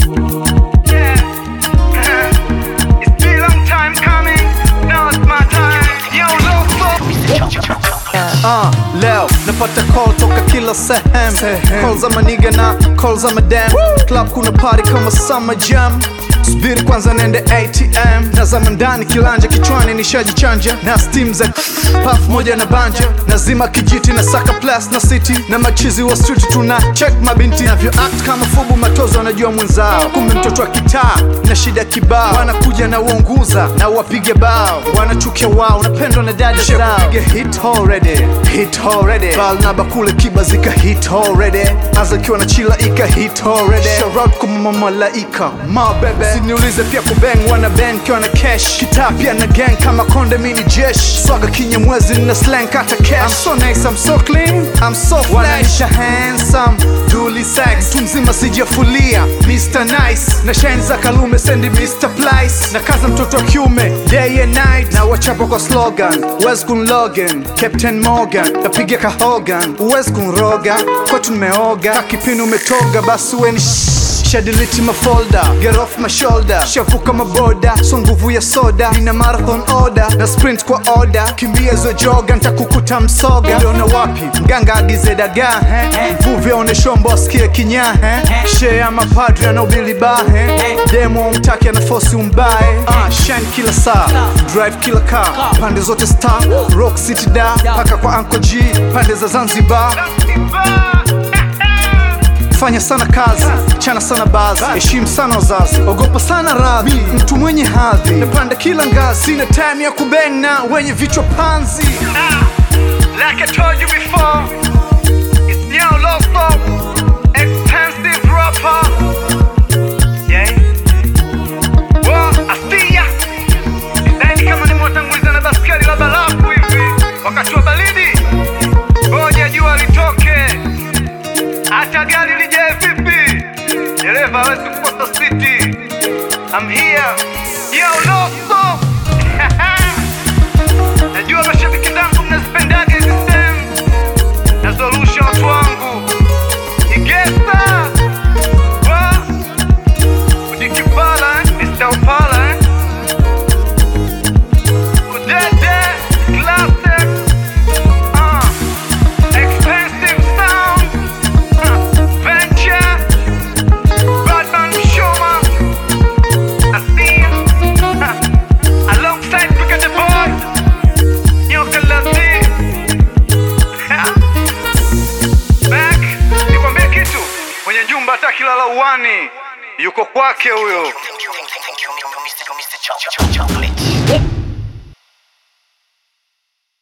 Yeah. it's been a long time coming. Now it's my time. Yo, Loco. Uh, leo napata call toka kila sehemu call za maniga na call za madam club kuna party kama summer jam subiri kwanza nende atm nazama ndani kilanja kichwani nishajichanja na steam za paf moja na banja nazima kijiti na saka plus na city na machizi wa street tuna check mabinti navyo act kama fubu matozo wanajua mwenzao kumbe mtoto wa kitaa na shida kibao wanakuja na uonguza na wapige bao wanachukia wao napendwa na dada zao Piga hit already hit already bal na bakule kiba zika hit already aza kiwa na chila ika hit already shout out kwa mama malaika ma bebe siniulize pia kubeng wana bang kiwa na cash kitaa pia na gang kama konde mini jesh swaga kinye mwezi na slang kata cash I'm so nice I'm so clean I'm so fresh wanaisha handsome duli sex tu mzima sijafulia Mr Nice na shine za kalume sendi Mr Plice na kaza mtoto wa kiume day and night na wachapa kwa slogan Wes kun Logan Captain Morgan napiga ka Hogan Wes kun Roga kwetu nimeoga kakipini umetoga basi weni shadiliti mafolda get off my shoulder shavuka maboda so nguvu ya soda nina marathon order na sprint kwa order kimbia zo joga ntakukuta msoga uliona wapi mganga agize dagaa eh? mvuvi aone shombo asikie kinyahe shee ya mapadri anaubili bahe demo umtaki anafosi umbae ah, shine kila saa drive kila car pande zote star rock city da paka kwa anko g pande za zanzibar fanya sana kazi chana sana bazi heshimu sana wazazi ogopa sana radhi mtu mwenye hadhi napanda kila ngazi sina time ya kubena wenye vichwa panzi Like I told you before, it's Yo Loco, expensive rapper. Yeah. Wa Asia. Sidhani kama nimewatanguliza na baskeli la barafu hivi wakati wa baridi. Ngoja jua litoke, hata gari lijae vipi, dereva hawezi kukosa siti. I'm here. Yo Loco. Najua mashabiki zangu mnazipendaga hizi sehemu nazorusha watu wangu Igesa wa Udikipala eh? Mr. Opala eh? Udede Classic uh, Expensive Sound uh, Venture Batman Shoma Asim uh, Alongside Pick the Boy Nyoka Lazi Back nikwambie kitu mwenye nyumba hata kilala uwani yuko kwake huyo Thank you, Mr. Chocolate.